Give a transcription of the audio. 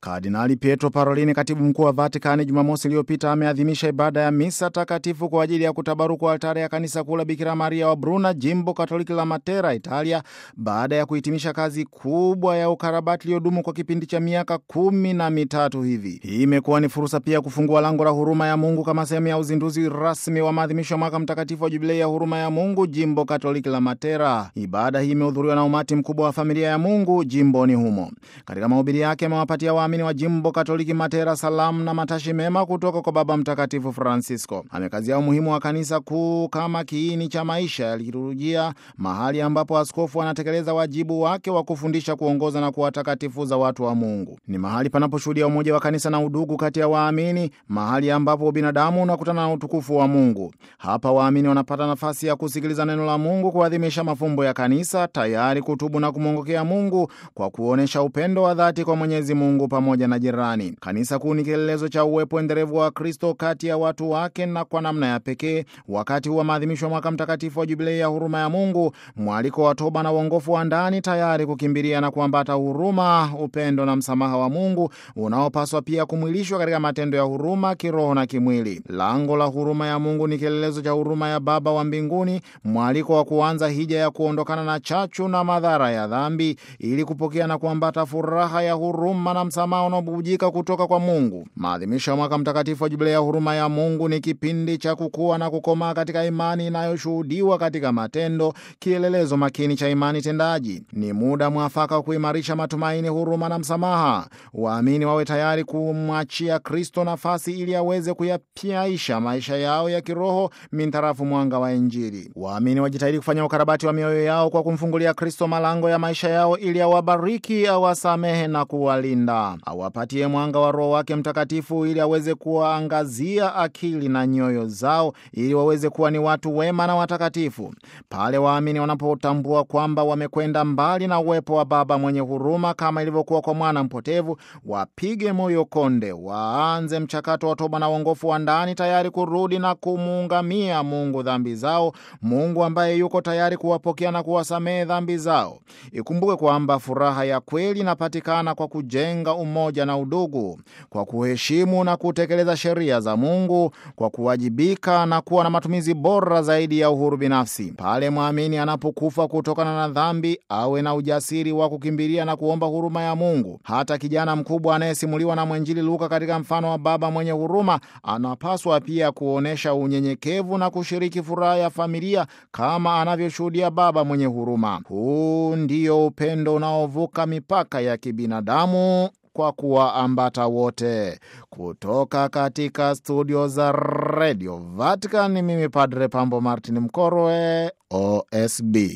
Kardinali Pietro Parolini, katibu mkuu wa Vatikani, Jumamosi iliyopita ameadhimisha ibada ya misa takatifu kwa ajili ya kutabaruku altare ya kanisa kuu la Bikira Maria wa Bruna, jimbo katoliki la Matera, Italia, baada ya kuhitimisha kazi kubwa ya ukarabati iliyodumu kwa kipindi cha miaka kumi na mitatu hivi. Hii imekuwa ni fursa pia kufungua lango la huruma ya Mungu kama sehemu ya uzinduzi rasmi wa maadhimisho ya mwaka mtakatifu wa jubilei ya huruma ya Mungu, jimbo katoliki la Matera. Ibada hii imehudhuriwa na umati mkubwa wa familia ya Mungu jimboni humo. Katika mahubiri yake amewapatia waamini wa jimbo katoliki Matera salamu na matashi mema kutoka kwa Baba Mtakatifu Francisco. Amekazia umuhimu wa kanisa kuu kama kiini cha maisha ya liturujia, mahali ambapo askofu anatekeleza wajibu wake wa kufundisha, kuongoza na kuwatakatifuza watu wa Mungu. Ni mahali panaposhuhudia umoja wa kanisa na udugu kati ya waamini, mahali ambapo binadamu unakutana na utukufu wa Mungu. Hapa waamini wanapata nafasi ya kusikiliza neno la Mungu, kuadhimisha mafumbo ya kanisa, tayari kutubu na kumwongokea Mungu kwa kuonyesha upendo wa dhati kwa Mwenyezi Mungu pamoja na jirani. Kanisa kuu ni kielelezo cha uwepo endelevu wa Kristo kati ya watu wake, na kwa namna ya pekee wakati huu wa maadhimisho ya mwaka mtakatifu wa jubilei ya huruma ya Mungu, mwaliko wa toba na uongofu wa ndani, tayari kukimbilia na kuambata huruma, upendo na msamaha wa Mungu unaopaswa pia kumwilishwa katika matendo ya huruma kiroho na kimwili. Lango la huruma ya Mungu ni kielelezo cha huruma ya Baba wa mbinguni, mwaliko wa kuanza hija ya kuondokana na chachu na madhara ya dhambi ili kupokea na kuambata furaha ya huruma na msamaha unaobubujika kutoka kwa Mungu. Maadhimisho ya mwaka mtakatifu wa jubilei ya huruma ya Mungu ni kipindi cha kukua na kukomaa katika imani inayoshuhudiwa katika matendo, kielelezo makini cha imani tendaji. Ni muda mwafaka wa kuimarisha matumaini, huruma na msamaha. Waamini wawe tayari kumwachia Kristo nafasi ili aweze kuyapyaisha maisha yao ya kiroho mintarafu mwanga wa Injili. Waamini wajitahidi kufanya ukarabati wa mioyo yao kwa kumfungulia Kristo malango ya maisha yao ili awabariki, awasamehe na kuwalinda, awapatie mwanga wa Roho wake Mtakatifu ili aweze kuwaangazia akili na nyoyo zao ili waweze kuwa ni watu wema na watakatifu. Pale waamini wanapotambua kwamba wamekwenda mbali na uwepo wa Baba mwenye huruma kama ilivyokuwa kwa mwana mpotevu, wapige moyo konde, waanze mchakato wa toba na uongofu wa ndani, tayari kurudi na kumuungamia Mungu dhambi zao, Mungu ambaye yuko tayari kuwapokea na kuwasamehe dhambi zao. Ikumbuke kwamba furaha ya kweli inapatikana kwa kujenga umoja na udugu, kwa kuheshimu na kutekeleza sheria za Mungu, kwa kuwajibika na kuwa na matumizi bora zaidi ya uhuru binafsi. Pale mwamini anapokufa kutokana na dhambi, awe na ujasiri wa kukimbilia na kuomba huruma ya Mungu. Hata kijana mkubwa anayesimuliwa na mwenjili Luka katika mfano wa baba mwenye huruma anapaswa pia kuonyesha unyenyekevu na kushiriki furaha ya familia kama anavyoshuhudia baba mwenye huruma. Huu ndio upendo unaovuka mipaka ya kibinadamu kwa kuwaambata wote. Kutoka katika studio za Radio Vatican, mimi Padre Pambo Martin Mkorwe, OSB.